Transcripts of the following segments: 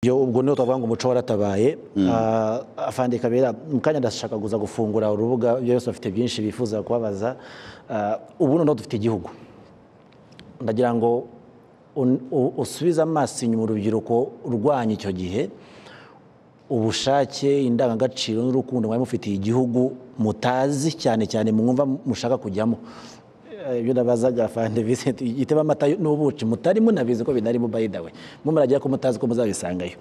yo ubwo niyo twavuga ngo umuco waratabaye Ah, afande kabera mu kanya ndashaka kuza gufungura urubuga byose bafite byinshi bifuza kubabaza Ah, ubu noneho dufite igihugu ndagira ngo un- u- usubize amaso inyuma urubyiruko rwanyu icyo gihe ubushake indangagaciro n'urukundo mwari mufitiye igihugu mutazi cyane cyane mwumva mushaka kujyamo Eh, ibyo nabazaga fande Vincent igiteba amata n'ubuki mutari munabizi ko binarimo by the way mwe muragira ko mutazi ko muzabisangayo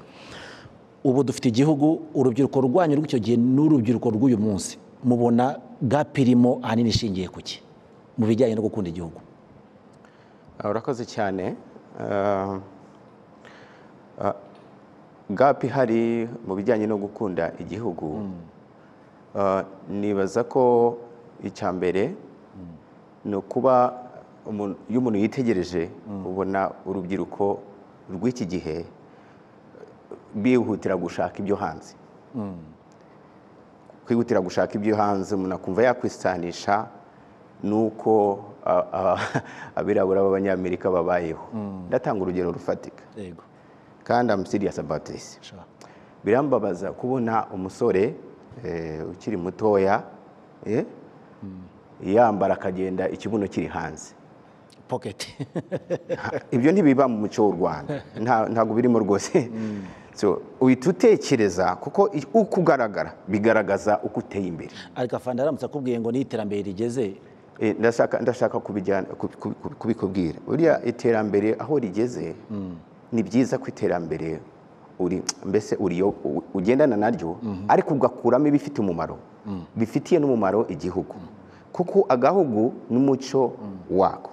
ubu dufite igihugu urubyiruko rwanyu rw'icyo gihe n'urubyiruko rw'uyu munsi mubona gap irimo ahanini ishingiye ku ki mu bijyanye no gukunda igihugu Ah, urakoze cyane Ah, ah, gap ihari mu bijyanye no gukunda igihugu Ah, nibaza ko icya mbere ni ukuba umuntu- iyo umuntu yitegereje ubona urubyiruko rw'iki gihe bihutira gushaka ibyo hanze kwihutira gushaka ibyo hanze umuntu akumva yakwisanisha n'uko ah, ah, abirabura b'abanyamerika babayeho ndatanga urugero rufatika yego kandi I'm serious about this sha birambabaza kubona umusore eh, ukiri mutoya eh, yambara akagenda ikibuno kiri hanze pocket ibyo ntibiba mu muco w'u rwanda Nta- ntabwo birimo rwose so uhita utekereza kuko i- uko ugaragara bigaragaza uko uteye imbere ariko afande aramutse akubwiye ngo n'iterambere rigeze Eh, ndashaka ndashaka kubijyana- ku- ku- ku- kubikubwira buriya iterambere aho rigeze ni byiza ko iterambere uri mbese uriyo u- ugendana naryo ariko ugakuramo ibifite umumaro bifitiye n'umumaro igihugu kuko agahugu n'umuco wako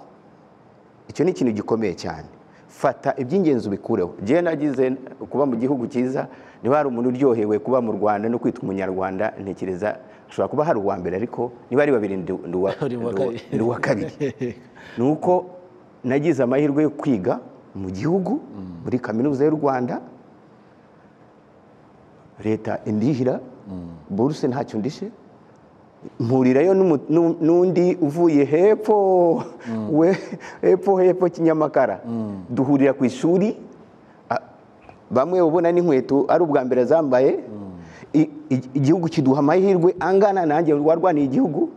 icyo ni ikintu gikomeye cyane fata iby'ingenzi ubikureho njyewe nagize kuba mu gihugu cyiza niba hari umuntu uryohewe kuba mu rwanda no kwitwa umunyarwanda ntekereza ashobora kuba hari uwa mbere ariko niba ari babiri ndi ndi uwa- Uri uwa ndi uwa- kabiri. ndi uwa kabiri ni uko nagize amahirwe yo kwiga mu gihugu muri kaminuza y'u rwanda leta indihira buruse ntacyo ndishe mpurirayo n'umu- n'u- n'undi uvuye hepfo we hepfo hepfo kinyamakara duhurira ku ishuri a- bamwe ubona n'inkweto ari ubwa mbere zambaye I- i- igihugu kiduha amahirwe angana nanjye warwaniye igihugu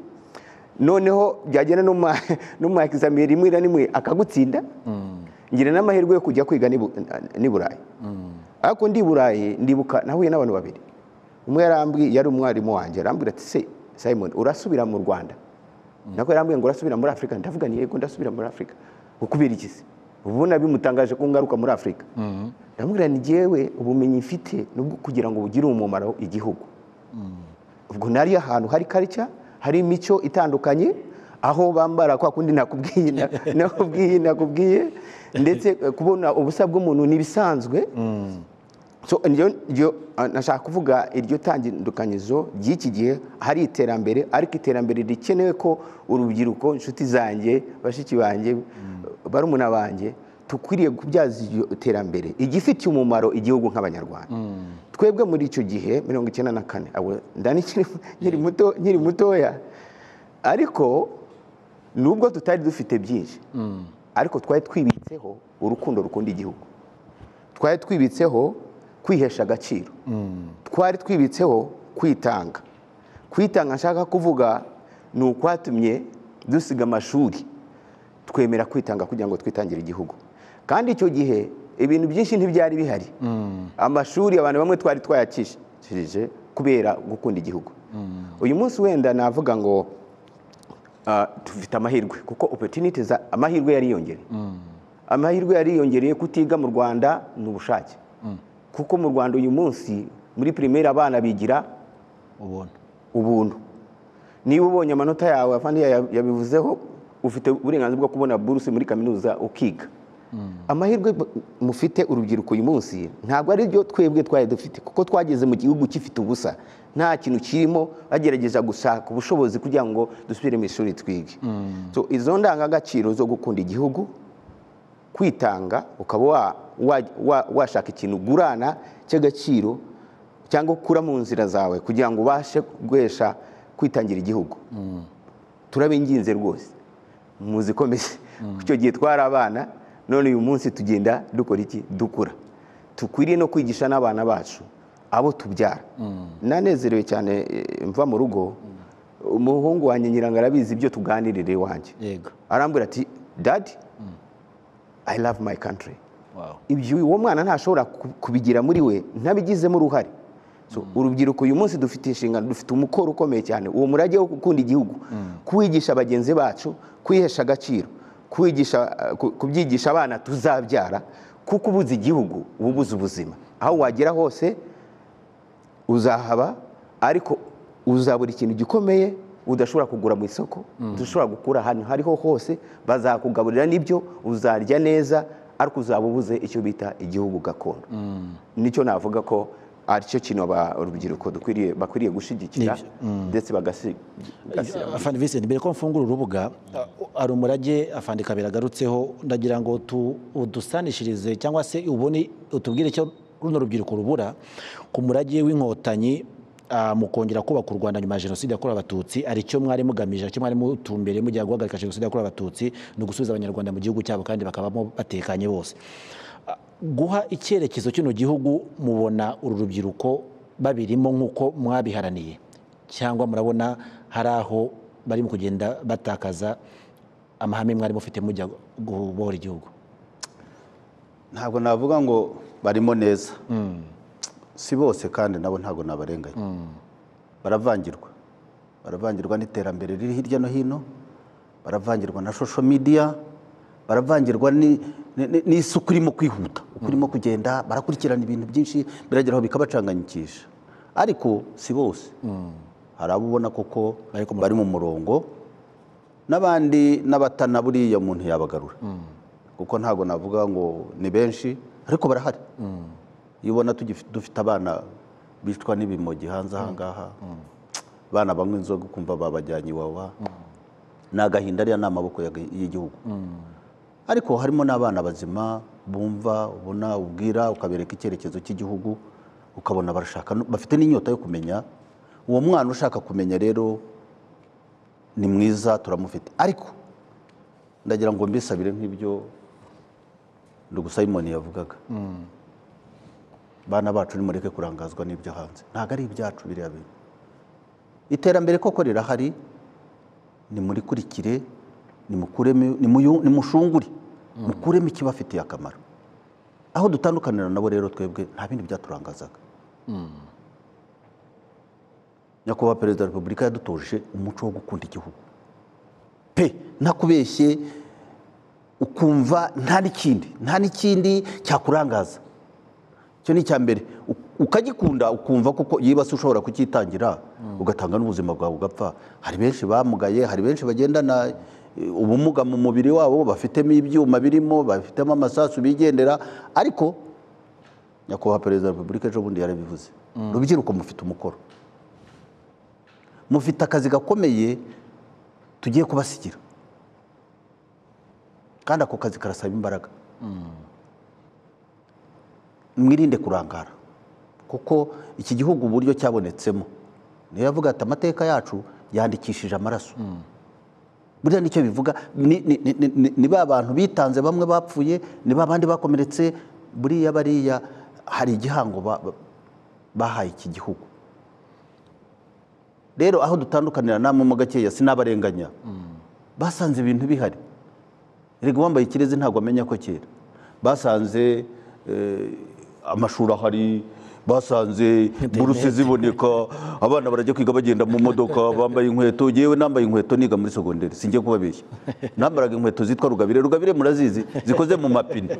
noneho byagenda no ma- no mu examen rimwe na rimwe akagutsinda ngira n'amahirwe yo kujya kwiga n'i Bu- n'i burayi ariko ndi i burayi ndibuka nahuye n'abantu babiri umwe yarambwiye yari umwarimu wanjye arambwira ati se simon urasubira mu rwanda nako yarambwiye ngo urasubira muri afurika ndavuga ni yego ndasubira muri afurika ngo kubera iki se ubu bimutangaje ko ngaruka muri afurika ndamubwira ni jyewe ubumenyi mfite ni ubwo kugira ngo bugire umumaro igihugu ubwo nari ahantu hari karicya hari imico itandukanye aho bambara kwa kundi nakubwiye na- nakubwiye nakubwiye ndetse eh, kubona ubusa bw'umuntu ntibisanzwe so njyo- njyo- ah, nashaka kuvuga iryo tandukanizo ry'iki gihe hari iterambere ariko iterambere rikenewe ko urubyiruko inshuti zanjye bashiki banjye barumuna banjye tukwiriye kubyaza iryo terambere igifitiye umumaro igihugu nk'abanyarwanda twebwe muri icyo gihe mirongo icyenda na kane abo- ndani nkiri- nkiri muto- nkiri mutoya ariko nubwo tutari dufite byinshi ariko twari twibitseho urukundo rukunda igihugu twari twibitseho kwihesha agaciro twari twibitseho kwitanga kwitanga nshaka kuvuga ni ukwatumye dusiga amashuri twemera kwitanga kugira ngo twitangire igihugu kandi icyo gihe ibintu byinshi ntibyari bihari amashuri abantu bamwe twari twayakishije kubera gukunda igihugu uyu munsi wenda navuga ngo ah, dufite amahirwe kuko opportunity za amahirwe yariyongereye amahirwe yariyongereye kutiga mu rwanda ni ubushake kuko mu rwanda uyu munsi muri primaire abana bigira ubona ubuntu niba ubonye amanota yawe afande ya- yabivuzeho ufite uburenganzira bwo kubona buruse muri kaminuza ukiga amahirwe b- mufite urubyiruko uyu munsi ntabwo ari byo twebwe twari dufite kuko twageze mu gihugu gifite ubusa nta kintu kirimo bagerageza gushaka ubushobozi kugira ngo dusubire mu ishuri twige So, izo ndangagaciro zo gukunda igihugu kwitanga ukaba wa- wa- wa- washaka ikintu ugurana cy'agaciro cyangwa ukura mu nzira zawe kugira ngo ubashe guhesha kwitangira igihugu turabinginze rwose muzikomeze icyo gihe twari abana none uyu munsi tugenda dukora iki dukura dukwiriye no kwigisha n'abana bacu abo tubyara nanezerewe cyane eh, mva mu rugo umuhungu wanjye nyirango arabizi ibyo tuganirira iwanjye yego arambwira ati dadi i love my country wawu ibyo uwo mwana ntashobora ku- kubigira muri we ntabigizemo uruhare So, urubyiruko uyu munsi dufite inshingano dufite umukoro ukomeye cyane uwo murage wo gukunda igihugu kwigisha bagenzi bacu kwihesha agaciro kwigisha eh, ku- kubyigisha abana tuzabyara kuko ubuze igihugu uba ubuze ubuzima aho wagera hose uzahaba ariko uzabura ikintu gikomeye udashobora kugura mu isoko udashobora gukura ahantu hariho hose bazakugaburira n'ibyo uzarya neza ariko uzaba ubuze icyo bita igihugu gakondo nicyo navuga ko ari cyo kintu aba- urubyiruko dukwiriye bakwiriye gushigikira Nibyo. ndetse bagasi- bagasira afande Vincent mbere ko mfungura urubuga hari umurage afande kabera agarutseho ndagira ngo tu- udusanishirize cyangwa se ubone utubwire icyo runo rubyiruko rubura ku murage w'inkotanyi ah, mu kongera kubaka u Rwanda nyuma ya jenoside yakorewe abatutsi ari cyo mwari mugamije cyo mwari mutumbere mugiye guhagarika jenoside yakorewe abatutsi ni ugusubiza abanyarwanda mu gihugu cyabo kandi bakabamo batekanye bose Ah, guha icyerekezo kino gihugu mubona uru rubyiruko babirimo nk'uko mwabiharaniye cyangwa murabona hari aho barimo kugenda batakaza amahame mwari mufite mujya guhobora igihugu ntabwo navuga ngo barimo neza si bose kandi nabo ntabwo nabarenganya baravangirwa baravangirwa n'iterambere riri hirya no hino baravangirwa na social media baravangirwa ni- ni- n'isuku irimo kwihuta uko irimo kugenda barakurikirana ibintu byinshi biragera aho bikabacanganyikisha ariko si bose hari abo ubona koko Bari ku bari mu murongo n'abandi n'abatana buriya umuntu yabagarura kuko ntabwo navuga ngo ni benshi ariko barahari iyo ubona tugifi- dufite abana bicwa n'ibimogi hanze ahangaha abana banywa inzoga ukumva babajyanye iwawa ni agahinda ariya ni amaboko yaga- y'igihugu ariko harimo n'abana bazima bumva ubona ubwira ukabereka icyerekezo cy'igihugu ukabona barashaka no- bafite n'inyota yo kumenya uwo mwana ushaka kumenya rero ni mwiza turamufite ariko ndagira ngo mbisabire nk'ibyo ndugusayimoni yavugaga bana bacu nimureke kurangazwa n'ibyo hanze ntabwo ari ibyacu biriya bintu iterambere koko rirahari nimurikurikire nimukuremo nimuyu- nimushungure mukuremo ikibafitiye akamaro aho dutandukanira nabo rero twebwe nta bindi byaturangazaga nyakubahwa perezida wa repubulika yadutoje umuco wo gukunda igihugu pe ntakubeshye ukumva nta n'ikindi nta n'ikindi cyakurangaza icyo ni icya mbere U- ukagikunda ukumva kuko yibase ushobora kukitangira ugatanga n'ubuzima bwawe ugapfa hari benshi bamugaye hari benshi bagendana eh, ubumuga mu mubiri wabo bafitemo ibyuma birimo bafitemo amasasu bigendera ariko nyakubahwa perezida wa repubulika ejo bundi yarabivuze urubyiruko mufite umukoro mufite akazi gakomeye tugiye kubasigira kandi ako kazi karasaba imbaraga mwirinde kurangara kuko iki gihugu uburyo cyabonetsemo niyo yavuga ati amateka yacu yandikishije amaraso buriya nicyo bivuga ni- ni- ni- ni- ni- ni ba bantu bitanze bamwe bapfuye ni ba bandi bakomeretse buriya bariya hari igihango ba- ba- bahaye iki gihugu rero aho dutandukanira namwe mo gakeya sinabarenganya basanze ibintu bihari erega uwambaye ikirezi ntabwo amenya ko kera basanze eh, amashuri ahari basanze buruse ziboneka abana barajya kwiga bagenda mu modoka bambaye inkweto yewe nambaye inkweto niga muri segonderi singiye kubabeshya nambaraga inkweto zitwa rugabire rugabire murazizi zikoze mu mapine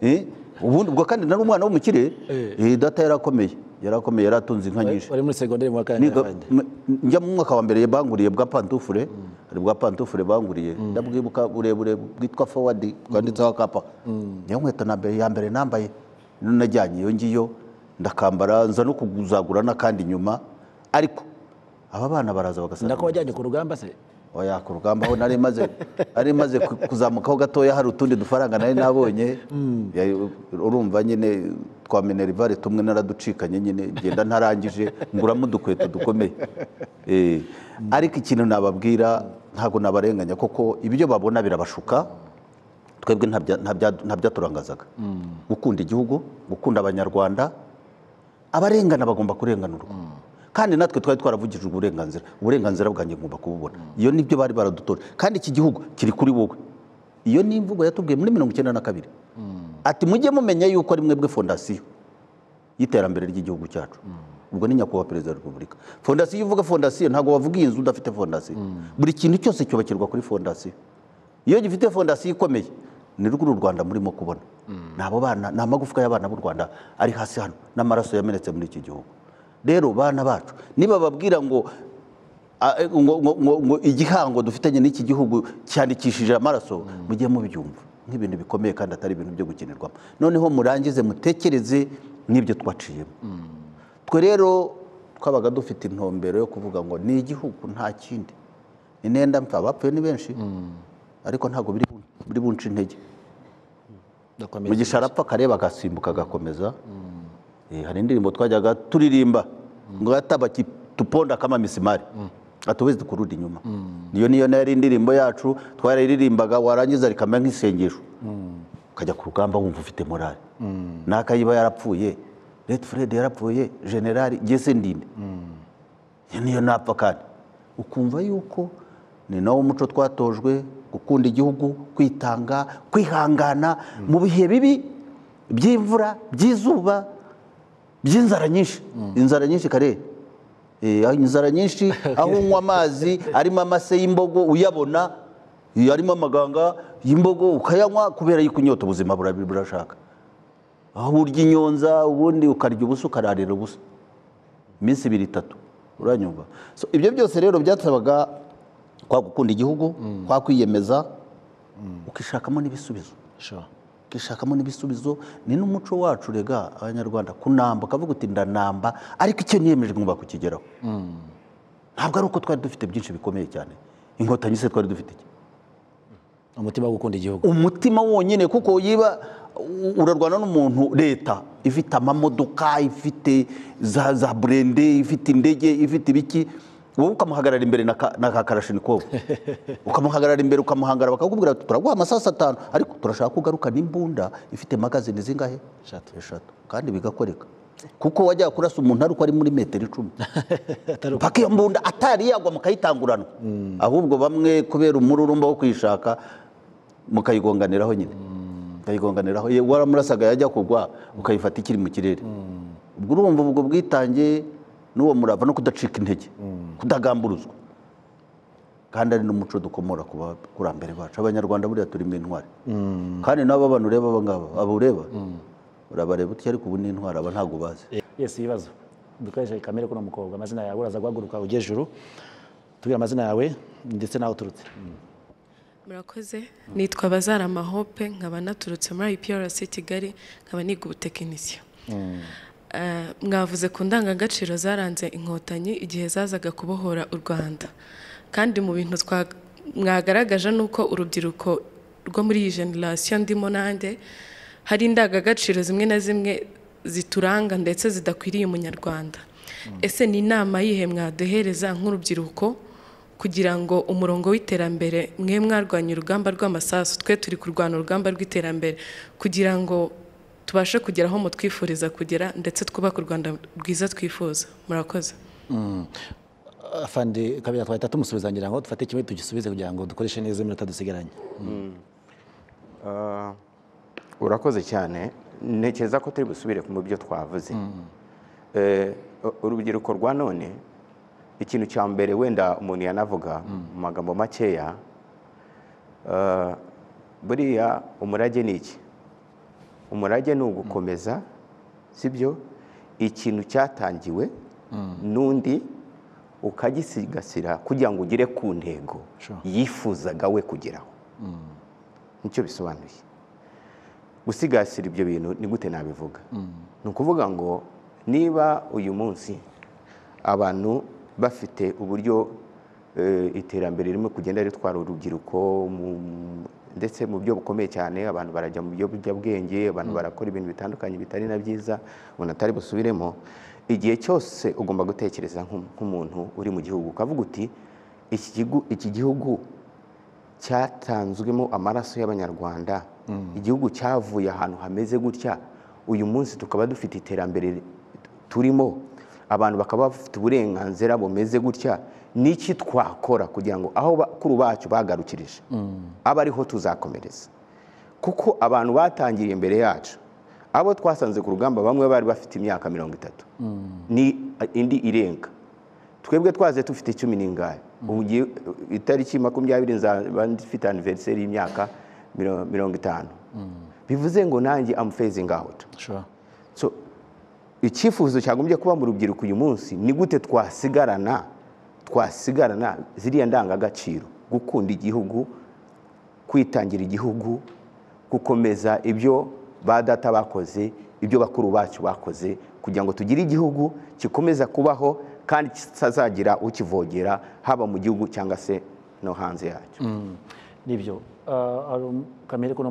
Eh, ubundi ubwo kandi nari umwana w'umukire eh, data yarakomeye yarakomeye yaratunze inka nyinshi bari muri segonderi mu wa kane Niga- afande m- njya mu mwaka wa mbere banguriye bwa pantufure hari bwa pantufure banguriye ndabwibuka burebure bwitwa fowadi bwanditseho akapa niyo nkweto na mbere ya mbere nambaye nino najyanye iyo ngiyo ndakambara nza no kuzagura n'akandi nyuma ariko aba bana baraza bagasanga nako wajyanye ku rugamba se oya ku rugamba aho nari maze nari maze ku- kuzamukaho gatoya hari utundi dufaranga nari nabonye Ya- urumva nyine twa minerivare tumwe naraducikanye nyine ngenda ntarangije nguramo udukweto dukomeye Eh, ariko ikintu nababwira ntabwo nabarenganya koko ibyo babona birabashuka twebwe nta bya- nta bya- nta byaturangazaga gukunda igihugu gukunda abanyarwanda abarengana bagomba kurenganurwa kandi natwe twari twaravugije uburenganzira uburenganzira bwanjye ngomba kububona iyo nibyo bari baradutoje kandi iki gihugu kiri kuri wowe iyo ni imvugo yatubwiye muri mirongo icyenda na kabiri ati mujye mumenya yuko ari mwebwe fondasiyo y'iterambere ry'igihugu cyacu ubwo ni nyakubahwa perezida wa repubulika fondasiyo uvuga fondasiyo ntabwo wavuga iyi nzu udafite fondasiyo buri kintu cyose cyubakirwa kuri fondasiyo iyo gifite fondasiyo ikomeye ni rwo uru rwanda murimo kubona ni abo bana ni amagufwa y'abana b'u rwanda ari hasi hano n'amaraso yamenetse muri iki gihugu rero bana bacu niba babwira ngo ah, eh, ngo ngo- ngo- ngo igihango dufitanye n'iki gihugu cyandikishije amaraso mujye mubyumva nk'ibintu bikomeye kandi atari ibintu byo gukinirwamo noneho murangize mutekereze n'ibyo twaciyemo twe rero twabaga dufite intumbero yo kuvuga ngo ni igihugu nta kindi inenda mfa abapfuye ni benshi ariko ntabwo biri bu- biri bunce intege Ndakomeza. mugisha arapfa akareba agasimbuka agakomeza Eh, hari indirimbo twajyaga turirimba ngo yatabaki tuponda kama misimari atuwezi kurudi inyuma niyo niyo yari indirimbo yacu twararirimbaga warangiza rikamera nk'isengesho ukajya ku rugamba wumva ufite morale n'akayiba yarapfuye Red Fred yarapfuye generali Jesse Ndinde iyo niyo napfa kandi ukumva yuko ni nawo muco twatojwe gukunda igihugu kwitanga kwihangana mu bihe bibi by'imvura by'izuba by'inzara nyinshi inzara nyinshi kare Eh, aho inzara nyinshi aho unywa amazi arimo amase y'imbogo uyabona eh, arimo amaganga y'imbogo ukayanywa kubera yuko inyota ubuzima burabi- burashaka aho urya inyonza ubundi ukarya ubusa ukararira ubusa iminsi ibiri itatu uranyumva so, ibyo byose rero byasabaga kwa gukunda igihugu kwa kwiyemeza ukishakamo n'ibisubizo Sure. ukishakamo n'ibisubizo ni n'umuco wacu rega abanyarwanda kunamba ukavuga uti ndanamba ariko icyo niyemeje ngomba kukigeraho ntabwo ari uko twari dufite byinshi bikomeye cyane inkotanyi se twari dufite iki umutima wo gukunda igihugu umutima wonyine kuko yiba u- urarwana n'umuntu leta ifite amamodoka ifite za za burende ifite indege ifite ibiki wowe ukamuhagarara imbere na ka- na ka karashinikovu ukamuhagarara imbere ukamuhangara bakakubwira bati turaguha amasasu atanu ariko turashaka kugaruka n'imbunda ifite magazini zingahe Eshatu. eshatu kandi bigakoreka kuko wajya kurasa umuntu ariko ari muri metero icumi Atari uko- paka iyo mbunda atari yagwa mukayitangurana ahubwo bamwe kubera umururumba wo kuyishaka mukayigonganiraho nyine mukayigonganiraho ye waramurasaga yajya kugwa ukayifata ikiri mu kirere ubwo urumva ubwo bwitange n'uwo murava no kudacika intege kudagamburuzwa kandi ari n'umuco dukomora ku bakurambere bacu abanyarwanda buriya turimo intwari kandi n'aba bantu ureba aba ngaba abo ureba urabareba utya ariko ubu ni intwari aba ntabwo ubazi yes ibibazo dukoresheje kamere kuno mukobwa amazina yawe uraza guhaguruka ujye juru tubwire amazina yawe ndetse n'aho uturutse murakoze nitwa bazara amahope nkaba naturutse muri iprc kigali nkaba niga ubutekinisiyo Eh, mwavuze ku ndangagaciro zaranze inkotanyi igihe zazaga kubohora u rwanda kandi mu bintu twa- mwagaragaje ni uko urubyiruko rwo muri iyi generasiyo ndimo nanjye hari indangagaciro zimwe na zimwe zituranga ndetse zidakwiriye umunyarwanda ese ni inama yihe mwaduhereza nk'urubyiruko kugira ngo umurongo w'iterambere mwe mwarwanya urugamba rw'amasasu twe turi kurwana urugamba rw'iterambere kugira ngo tubashe kugera aho mutwifuriza kugera ndetse twubake u rwanda rwiza twifuza murakoze afande kabiri twahita tumusubiza ngira ngo dufate kimwe tugisubize kugira ngo dukoreshe neza iminota dusigaranye Ah, urakoze cyane ntekereza ko turi busubire mu byo twavuze Eh, u- urubyiruko rwa none ikintu cya mbere wenda umuntu yanavuga mu magambo makeya ah, buriya umurage ni iki umurage ni ugukomeza sibyo ikintu cyatangiwe n'undi ukagisigasira kugira ngo ugere ku ntego Sure. yifuzaga we kugeraho nicyo bisobanuye gusigasira ibyo bintu ni gute nabivuga ni ukuvuga ngo niba uyu munsi abantu bafite uburyo eh, iterambere ririmo kugenda ritwara urubyiruko mu- ndetse mu buryo bukomeye cyane abantu barajya mu biyobyabwenge abantu barakora ibintu bitandukanye bitari na byiza umuntu atari busubiremo igihe cyose ugomba gutekereza nk'u- nk'umuntu uri mu gihugu ukavuga uti iki gihugu- iki gihugu cyatanzwemo amaraso y'abanyarwanda igihugu cyavuye ahantu hameze gutya uyu munsi tukaba dufite iterambere turimo abantu bakaba bafite uburenganzira bumeze gutya n'iki twakora kugira ngo aho bakuru bacu bagarukirije abe ariho tuzakomereza kuko abantu batangiriye imbere yacu abo twasanze ku rugamba bamwe bari bafite imyaka mirongo itatu ni indi irenga twebwe twaze dufite icumi n'ingahe ubu ngiye itariki makumyabiri nzaba mfite aniveriseri y'imyaka miro- mirongo itanu bivuze ngo nanjye amufezingi awuti Sure. So, icyifuzo cyagombye kuba mu rubyiruko uyu munsi ni gute twasigarana twasigarana ziriya ndangagaciro gukunda igihugu kwitangira igihugu gukomeza ibyo ba data bakoze ibyo bakuru bacu bakoze kugira ngo tugire igihugu gikomeza kubaho kandi kitazagira ukivogera haba mu gihugu cyangwa se no hanze yacyo nibyo Ah, hari um- kamere ko